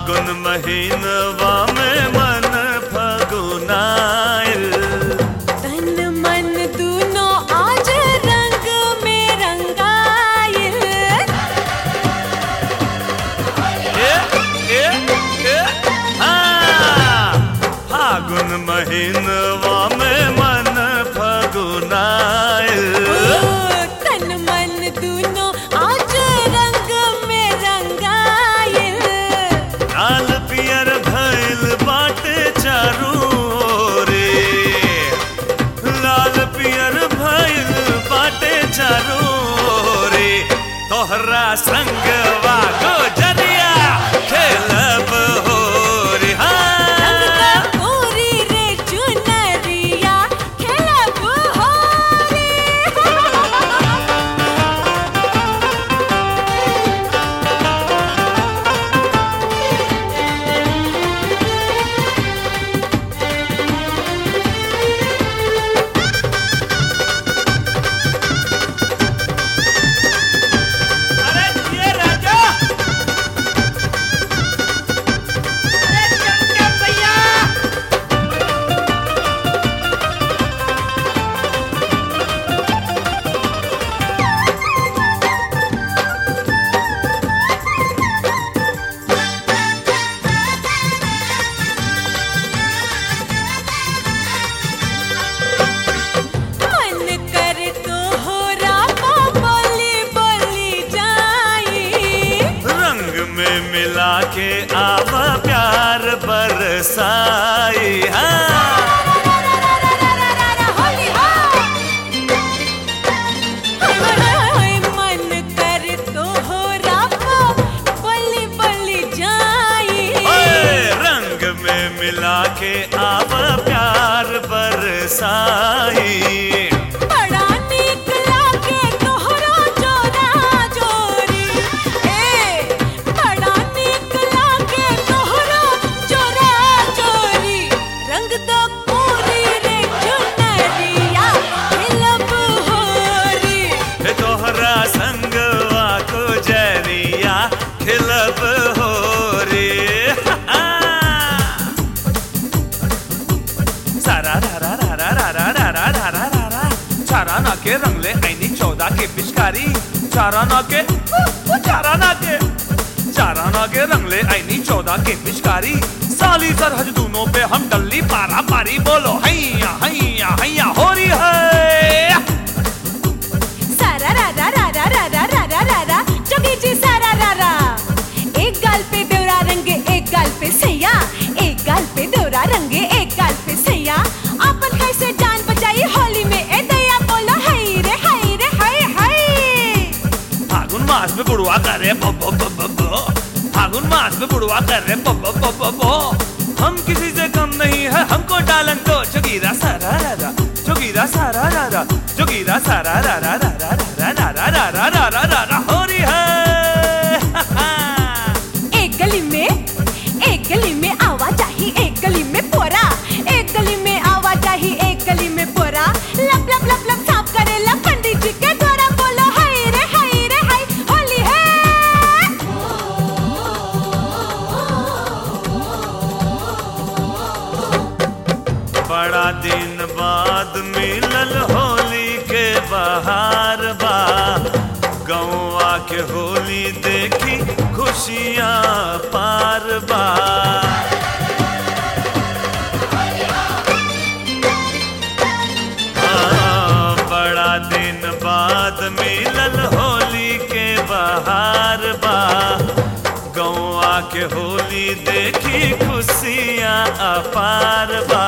फागुन महीनवा में मन फगुनाइल तन मन दूनो आज रंग में रंगाइल ए, ए, ए, हाँ। फागुन महीनवा में मन फगुनाइल तन मन दूनो आज रंग में रंगाइल लाल पियर भइल बाटे चारू रे लाल पियर भइल बाटे चारू रे तोहरा संगवा गोजरिया खेलब हो रे रंग हाँ। तो पूरी रे चुनरिया खेलब होली अरे ये राजा अरे चमके भैया मन कर तो हो रामा बोली बोली जाई रंग में मिला के आवा प्यार बरसाई हाँ होली हाय मन कर तो हो रामा बोली बोली जाई ओए, रंग में मिला के आवा प्यार बरसाई बड़ा नीक लागे तोहरा जोरा जोरी ए बड़ा नीक लागे तोहरा जोरा जोरी रंग तो पूरी रे चुनरिया खिलब होरी हे तोहरा संगवा को जरिया खिलब हो रे सारा रा रा रा रा रा रा रा रा रा रा रा रा चारा ना के रंगले ऐनी चौदह के पिचकारी चारा ना के उ, उ, चारा ना के चारा ना के रंगले ऐनी चौदह के पिचकारी साली सरहद दोनों पे हम डल्ली पारा पारी बोलो हैया हैया हैया हो रही है सारा रा रा रा रा रा रा रा रा रा रा जोगी जी सारा रा रा एक गाल पे देवरा रंगे एक गाल पे सैया एक गाल पे देवरा रंगे एक गाल पे सैया आपन कैसे जान बचाई होली में ए दया बोलो हाय रे हाय रे हाय हाय फागुन मास में बुढ़वा कर रहे बो बो बो बो बो फागुन मास में बुढ़वा कर रहे बो बो बो बो बो हम किसी से कम नहीं है हमको डालन तो जोगीरा सारा रा रा जोगीरा सारा रा रा जोगीरा सारा रा रा रा रा रा रा रा रा रा रा रा रा रा हो रही है एक गली में एक गली में आवाजाही एक गली में पोरा एक गली में आवाजाही एक गली में पोरा लब लब लब लब साफ करे लब पंडित जी के द्वारा बोलो हाय रे हाय रे हाय होली है बड़ा दिन बाद मिलल होली के बहार बा गौवा के होली देखी खुशियाँ पार बा हाँ, बड़ा दिन बाद मिलल होली के बहार बा गौवा के होली देखी खुशियाँ अपार बा